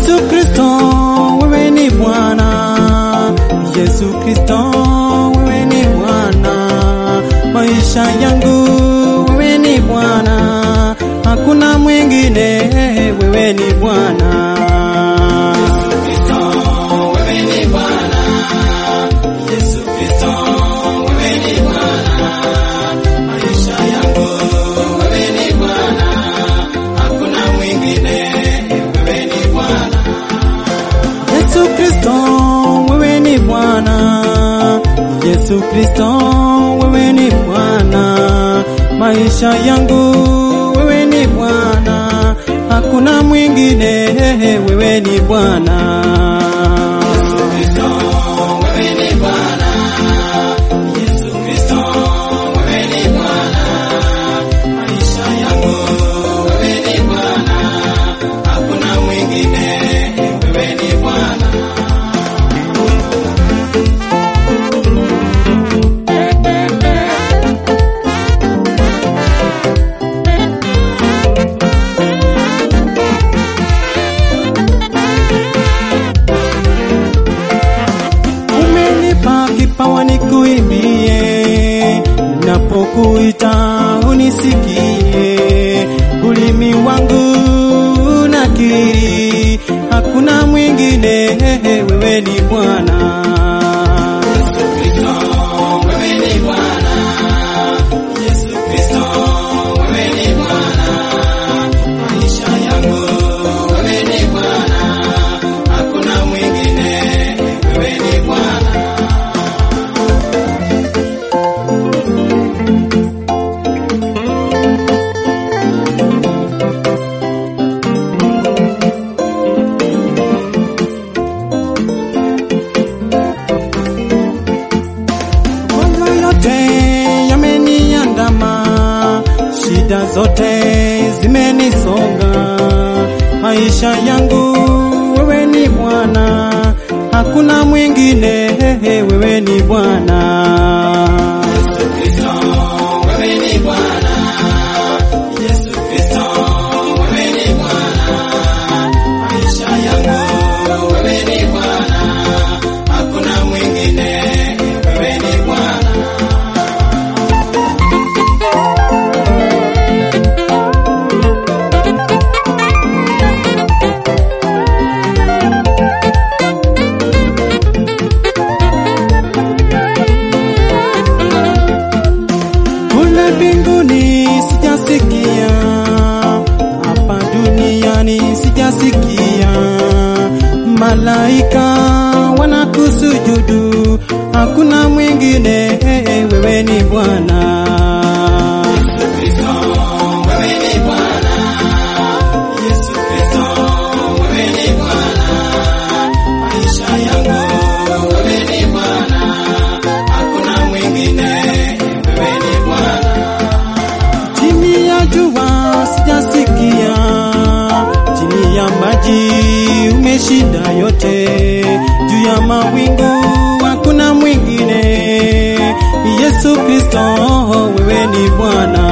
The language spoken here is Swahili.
Yesu Kristo, wewe ni Bwana. Yesu Kristo, wewe ni Bwana. Maisha yangu wewe ni Bwana, hakuna mwingine, wewe ni Bwana. Yesu Kristo, wewe ni Bwana. Yesu Kristo, wewe ni Bwana. Maisha yangu wewe ni Bwana, hakuna mwingine, wewe ni Bwana. Yesu Kristo, wewe ni Bwana. Yesu Kristo, wewe ni Bwana. Maisha yangu wewe ni Bwana, hakuna mwingine, wewe ni Bwana. Yesu Kristo, wewe ni Bwana. Yesu Kristo, wewe ni Bwana. Maisha yangu wewe ni Bwana, hakuna mwingine, wewe ni Bwana. Umenipa kipawa nikuimbie, napokuita unisikie. Ulimi wangu nakiri, hakuna mwingine, wewe ni Bwana. Yesu Kristo, wewe ni Bwana. Yesu Kristo, wewe ni Bwana. Maisha yangu wewe ni Bwana, hakuna mwingine, wewe ni Bwana. Mambo yote yameniandama, shida zote zimenisonga. Maisha yangu wewe ni Bwana, hakuna mwingine, wewe ni Bwana. Yesu Kristo, wewe ni Bwana. Yesu Kristo, wewe ni Bwana. Maisha yangu wewe ni Bwana, hakuna mwingine, wewe ni Bwana. Kule mbinguni sijasikia, hapa duniani sijasikia. Malaika wanakusujudu, hakuna mwingine, wewe ni Bwana. Yesu Kristo, wewe ni Bwana. Yesu Kristo, wewe ni Bwana. Maisha yangu wewe ni Bwana, hakuna mwingine, wewe ni Bwana. Chini ya jua sijasikia, chini ya maji umeshinda yote, juu ya mawingu hakuna mwingine. Yesu Kristo, wewe ni Bwana.